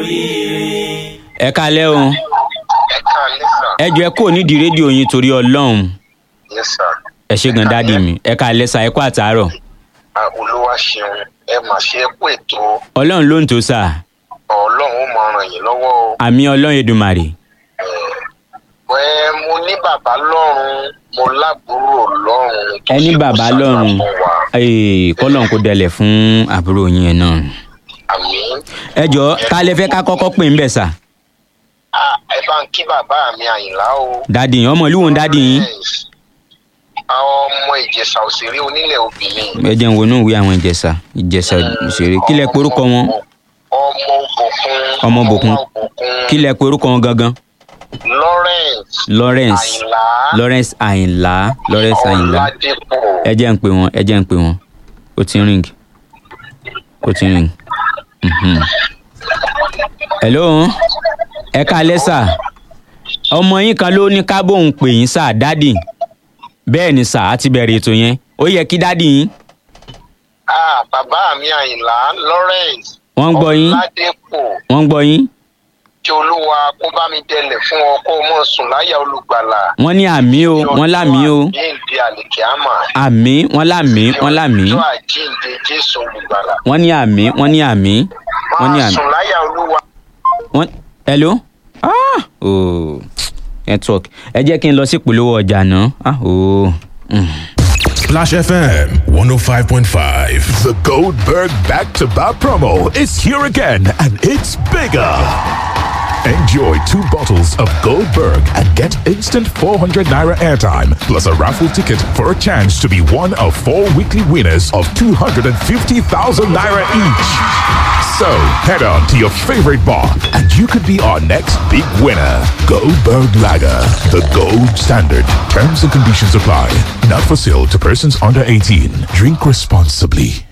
ẹ kalẹ́ o ẹ káalẹ́ sà. ẹ jọ ẹ kúrò nídìí rédíò yín torí ọlọ́run yes sir. ẹ ṣe gan dáàdì mi ẹ kalẹ́ sa ẹ kú àtàárọ̀ Ah, olúwa ṣeun ẹ mà ṣe é kú ètò ọlọ́run ló ń tó sà ọlọ́run ó mọ ràn yín lọ́wọ́ o. àmì ọlọ́run edumàrè ẹ mo ní bàbá lọ́run mo lábúrò lọ́run. tó ẹ ní ṣe kó bàbá ṣàdúrà lọ́run fún wa. Ee, kọ́lọ́n kó dẹlẹ̀ fún àbúrò yín ẹ̀ náà àmín. ẹ jọ ta lẹ fẹ́ ká kọ́kọ́ pè ń bẹ̀ sà Ah, ẹ bá ń kí bàbá mi àyìnlá o. dáàdì yín ọmọ ìlú wo ń dáàdì yín Yes. àwọn ọmọ ìjẹ̀ṣà òṣèré onílẹ̀ obìnrin. ẹ jẹ́ ń wo inú ìwé àwọn ìjẹ̀ṣà ìjẹ̀ṣà òṣèré kí lẹ porúkọ wọn ọmọ òbòkun. Ọmọ Òbòkun. òbòkun. kí lẹ porúkọ wọn gangan lawrence. lawrence àyìnlá. lawrence àyìnlá lawrence àyìnlá ọ̀làdẹ́pọ̀. ẹ jẹ́ ń pè wọ́n ẹ jẹ́ ń pè wọ́n ó ti ń ring ó ti ń ring. Mhm. hello ẹ káalẹ́ sà ọmọ yín kan ló ní ká bóun pè yín sà dádì bẹ́ẹ̀ ni sà á ti bẹ̀rẹ̀ ètò yẹn ó yẹ kí dádì yín ah bàbá mi àyìnlá lawrence. wọ́n ń gbọ́ yín ọ̀làdẹ́pọ̀. wọ́n ń gbọ́ yín kí olúwa kó bá mi dẹlẹ̀ fún ọ kó o mọ̀ sùn láyà olùgbàlà. wọ́n ní àmì o wọ́n lámì o àjíǹde àlìkíámà. àmì wọ́n lámì wọ́n lámì ọjọ́ àjíǹde jésù olùgbàlà. wọ́n ní àmì wọ́n ní àmì wọ́n ní máa àmì. sùn láyà olúwa. wọ́n hello ah oh network ẹ jẹ́ kí n lọ sí ìpolówó ọjà náà ah oh. Mm. Splash FM 105.5. The Goldberg back to back promo is here again and it's bigger. Enjoy two bottles of Goldberg and get instant 400 naira airtime plus a raffle ticket for a chance to be one of four weekly winners of 250,000 naira each. So head on to your favorite bar and you could be our next big winner. Goldberg Lager, the gold standard. Terms and conditions apply. Not for sale to persons under 18. Drink responsibly.